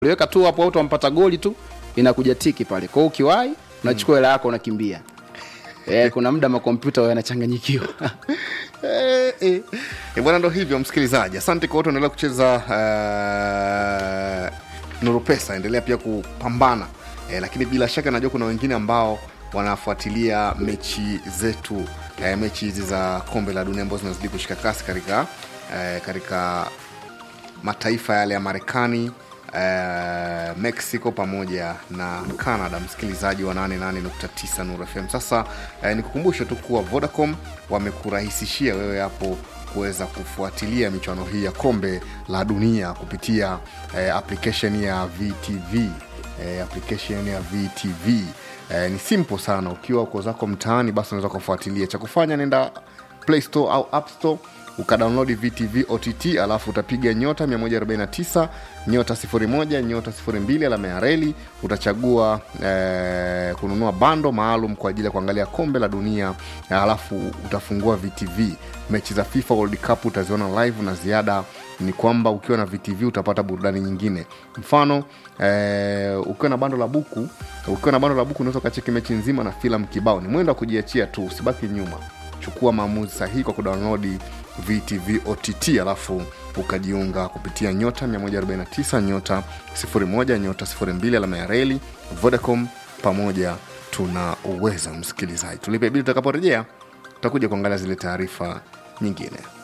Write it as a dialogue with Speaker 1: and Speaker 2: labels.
Speaker 1: uliweka tu hapo watu wampata goli tu inakuja tiki pale kwa hiyo ukiwahi unachukua hela yako unakimbia eh, kuna muda makompyuta yanachanganyikiwa
Speaker 2: Eh, eh. Eh, bwana ndo hivyo msikilizaji asante kwa wote endelea kucheza uh, nuru pesa endelea pia kupambana eh, lakini bila shaka najua kuna wengine ambao wanafuatilia mechi zetu eh, mechi hizi za kombe la dunia ambazo zinazidi kushika kasi katika eh, katika mataifa yale ya marekani eh, mexico pamoja na canada msikilizaji wa 88.9 Nuru fm sasa eh, nikukumbushe tu kuwa vodacom wamekurahisishia wewe hapo kuweza kufuatilia michuano hii ya kombe la dunia kupitia eh, application ya vtv eh, application ya vtv eh, ni simple sana ukiwa uko zako mtaani basi unaweza kufuatilia cha kufanya nenda play store au app store ukadownload vtv ott alafu utapiga nyota 149 nyota 01 nyota 02 alama ya reli utachagua eh, kununua bando maalum kwa ajili ya kuangalia kombe la dunia alafu utafungua vtv mechi za fifa world cup utaziona live na ziada ni kwamba ukiwa na vtv utapata burudani nyingine mfano eh, ukiwa na bando la buku ukiwa na bando la buku unaweza ukacheki mechi nzima na filamu kibao ni mwendo wa kujiachia tu usibaki nyuma chukua maamuzi sahihi kwa kudownload vtv ott alafu ukajiunga kupitia nyota 149 nyota 01 nyota 02 alama ya reli vodacom pamoja tuna uweza msikilizaji tulipe bili tutakaporejea tutakuja kuangalia zile taarifa nyingine